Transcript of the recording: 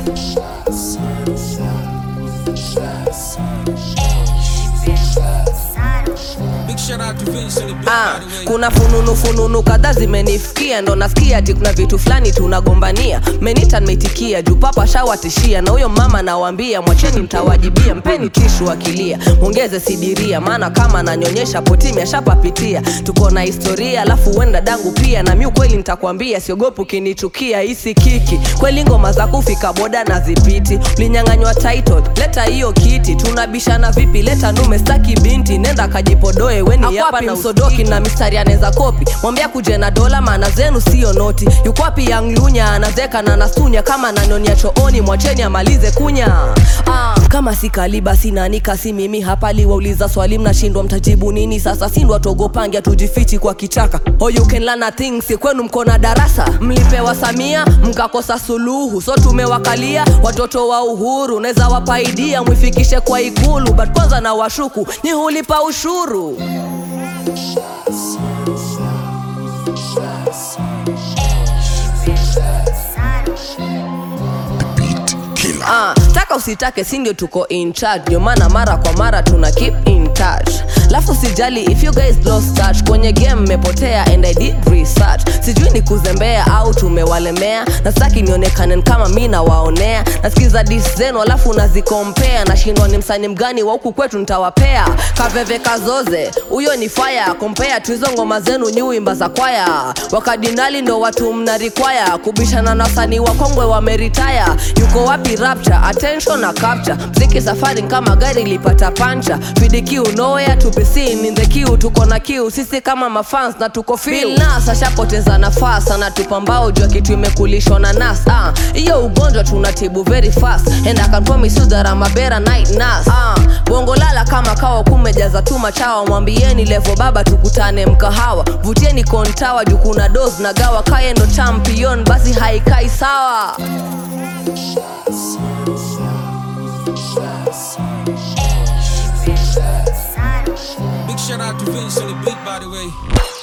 Big shout out to Vince on the beat, Ah, by the way. kuna fununu fununu kadhaa zimenifikia ndo nasikia ati kuna vitu fulani tunagombania menita nimeitikia juu papa shawatishia na huyo mama nawambia mwacheni mtawajibia mpeni tishu akilia mwongeze sidiria maana kama nanyonyesha potimi ashapapitia tuko na historia alafu wenda dangu pia na mi ukweli nitakwambia siogopu kinichukia hisi kiki kweli ngoma za kufika boda na zipiti ulinyang'anywa title leta hiyo kiti tunabishana vipi leta nume staki binti nenda kajipodoe weni hapa na msodoki na mistari anaweza kopi mwambia kuje na dola maana zenu sio noti yukwapi yanglunya anazeka na nasunya kama nanonia chooni mwacheni amalize kunya ah, kama si kaliba sinanika si mimi hapa liwauliza swali mnashindwa mtajibu nini sasa sindwa togopangia tujifichi kwa kichaka oh, you can learn a thing si kwenu mko na darasa mlipewa samia mkakosa suluhu so tumewakalia watoto wa uhuru naweza wapaidia mwifikishe kwa ikulu but kwanza na washuku nyi hulipa ushuru Ah, taka usitake si ndio tuko in charge ndio maana mara kwa mara tuna keep in touch lafu sijali if you guys lost touch kwenye game mmepotea and i did research sijui ni kuzembea au tumewalemea na sitaki nionekane kama mi nawaonea nasikiza dis zenu alafu nazikompea nashindwa ni msani mgani wa huku kwetu nitawapea kaveve kazoze huyo ni fire kompea tu hizo ngoma zenu nyi wimba za kwaya wakadinali ndo watu mnarikwaya kubishana na wasanii wakongwe wameritaya yuko wapi rapture attention na capture mziki safari kama gari ilipata pancha fidikiu noya tupisin in the queue tuko na kiu sisi kama mafans na tuko feel nas ashapoteza nafasi anatupambao jua kitu imekulishwa na nas ah, hiyo ugonjwa tunatibu very fast and I can promise you that I'm a better night nurse ah, bongo lala kama kawa kumejaza tu machawa mwambieni levo baba tukutane mkahawa vutieni kontawa juu kuna dos na gawa kaye ndo champion basi haikai sawa Big shout out to Vince on the beat, by the way.